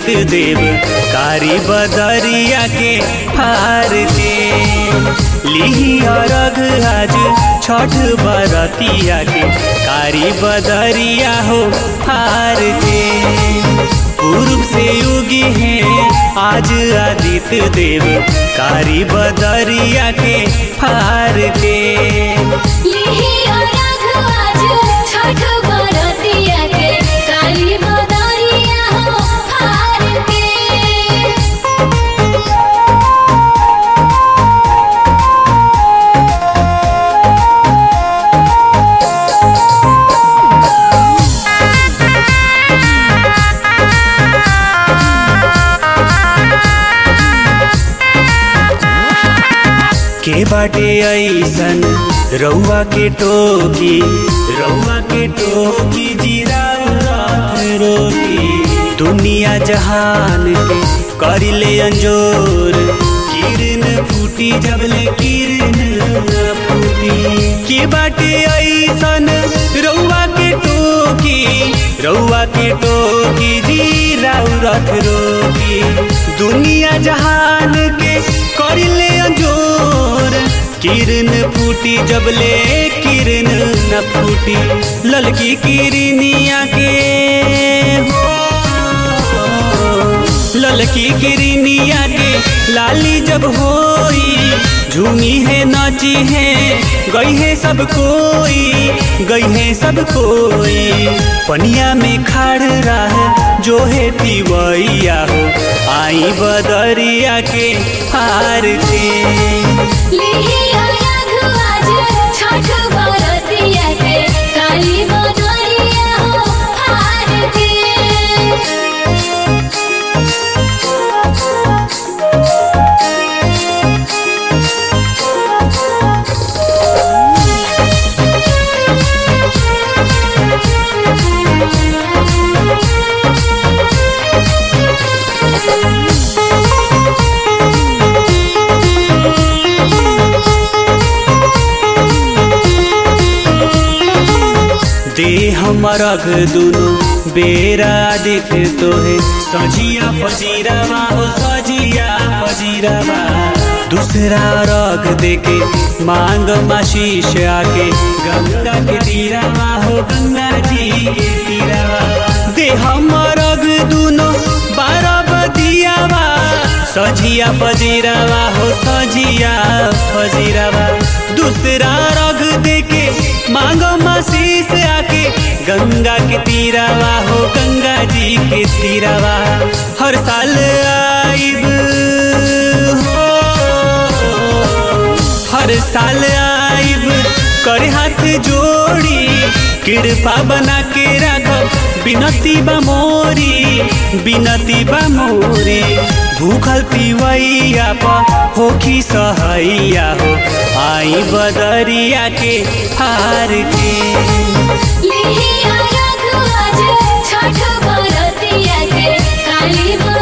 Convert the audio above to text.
आदित्य देव कारी बदरिया के हार के लिही अरग आज छठ बरतिया के कारी बदरिया हो हार के पूर्व से युगी हैं आज आदित्य देव कारी बदरिया के हार के लिही अरघ आज छठ बरतिया के काली बदरिया हो हार के के बाटे ऐसन रउआ के टोकी रउआ के टोकी जीरा रात रोकी दुनिया जहान के करिले अंजोर किरण फूटी जबले किरण न फूटी के बाटे ऐसन रउआ के टोकी रउआ के टोकी जीरा रथ रोकी दुनिया जहान के करिले अंजोर किरण फूटी जबले किरण न फूटी ललकी किरनिया के हो ललकी किरनिया के लाली जब होई झूमी है नाची है गई है सब कोई गई है सब कोई पनिया में खड़ रहा जो है तिवैया हो आई बदरिया के हार के लिही अरघ आज छठ बरतिया के काली बदरिया हो हार के दे हमर अग दुनो बेरा दिख तोहे सजिया फजीरावा हो सजिया फजीरावा दूसरा रग देके मांग माशीष आके गंगा के तीरावा हो गंगा जी के तीरावा दे हमर अग दुनो बारह बदियावा सजिया फजीरावा हो सजिया फजीरावा दूसरा रग देके मांगो मसीस आके गंगा के तीरावा हो गंगा जी के तीरावा हर साल आइब हो हर साल आइब करे हाथ जोड़ी कृपा बना के राखब बिनती बा मोरी बिनती बा मोरी भूखल पिवैया प होखी सहैया हो आई बदरिया के हार के लिही अरघ आज छठ बरतिया के काली